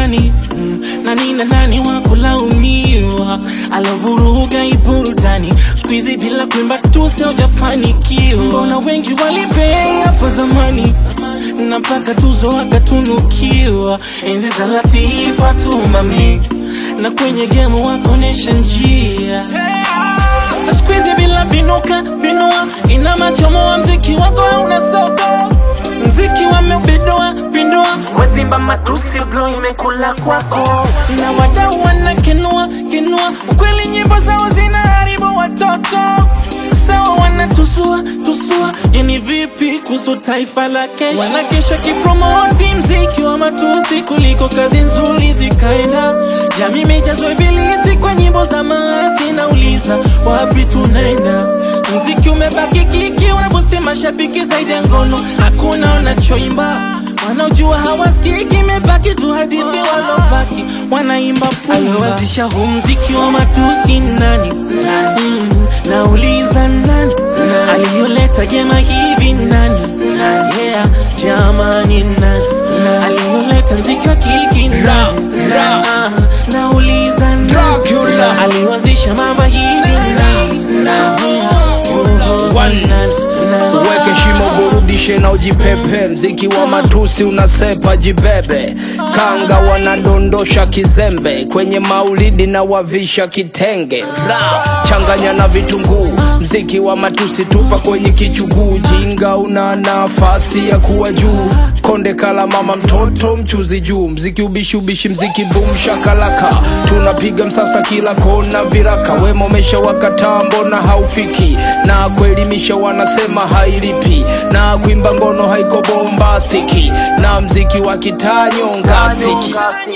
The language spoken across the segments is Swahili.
nani mm, nani na nani wa kulaumiwa alovuruga iburudani skuizi bila kuimba tu siojafanikiwa mbona wengi walipei hapo zamani na mpaka tuzo wakatunukiwa enzi za latifa tumami na kwenye gemu wakonesha njia na skuizi bila binuka binua ina machomo wa mziki wako hauna soko mziki wameubindua pindua wazimba matusi blo imekula kwako na wadau wanakenua kenua ukweli nyimbo zao zinaharibu watoto sawa wanatusua tusua jeni vipi kuhusu taifa la kesho wanakesha kipromoti mziki wa matusi kuliko kazi nzuri zikaenda jamii imejazwa ibilisi kwa nyimbo za maasi nauliza wapi tunaenda mziki umebaki kiki unabusti mashabiki zaidi ya ngono hakuna wanachoimba wanaojua hawasikiki imebaki tu hadithi walobaki wanaimba aliwazisha huu mziki wa matusi nani mm, nauliza nani aliyoleta jema hivi nani yeah, jamani nani aliyoleta mziki wa kiki nani Ah, nauliza nani Dracula. aliwazisha mama hivi nani Yeah, oh, One. nani? Uweke shimo burudishe na ujipepe, mziki wa matusi unasepa jibebe, kanga wanadondosha kizembe kwenye maulidi na wavisha kitenge, ra changanya na vitunguu, mziki wa matusi tupa kwenye kichuguu, jinga una nafasi ya kuwa juu, konde kala mama mtoto mchuzi juu, mziki ubishi ubishi, mziki boom shakalaka, tunapiga msasa kila kona viraka, wema umesha wakataa, mbona haufiki na kuelimisha wanasema hailipi na kuimba ngono haiko bombastiki na mziki wa kitanyongastiki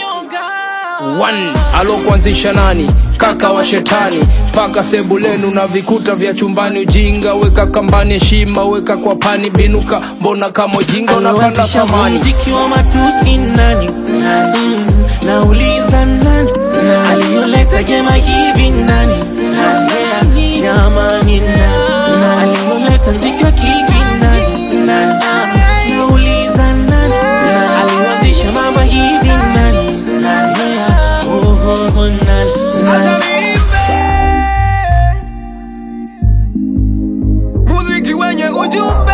One, alokuanzisha nani kaka wa shetani paka sebulenu na vikuta vya chumbani ujinga weka kambani heshima weka kwa pani binuka mbona kama ujinga unapanda Aliwazisha thamani muziki wa matusi nani mm, nauliza nani aliyoleta gema hivi nani Yeah, jamani nani aliyoleta mziki wa kiki nani Ah, nauliza nani aliwazisha mama hivi nani Yeah, oh, oh, oh, nani muziki wenye ujumbe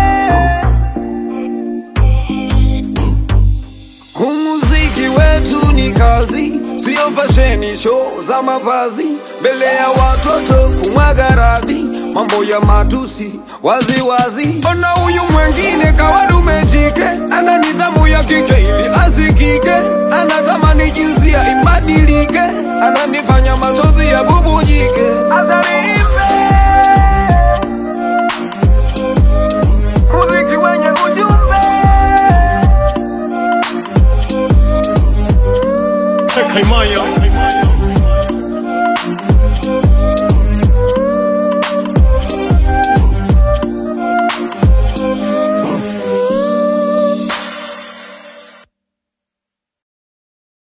Umuziki wetu ni kazi, sio fasheni show za mavazi, mbele ya watoto kumwaga radhi, mambo ya matusi wazi wazi. Ona huyu mwengine kawadume jike, ana nidhamu ya kike ili asikike, anatamani jinsia ibadilike, ananifanya machozi ya bubu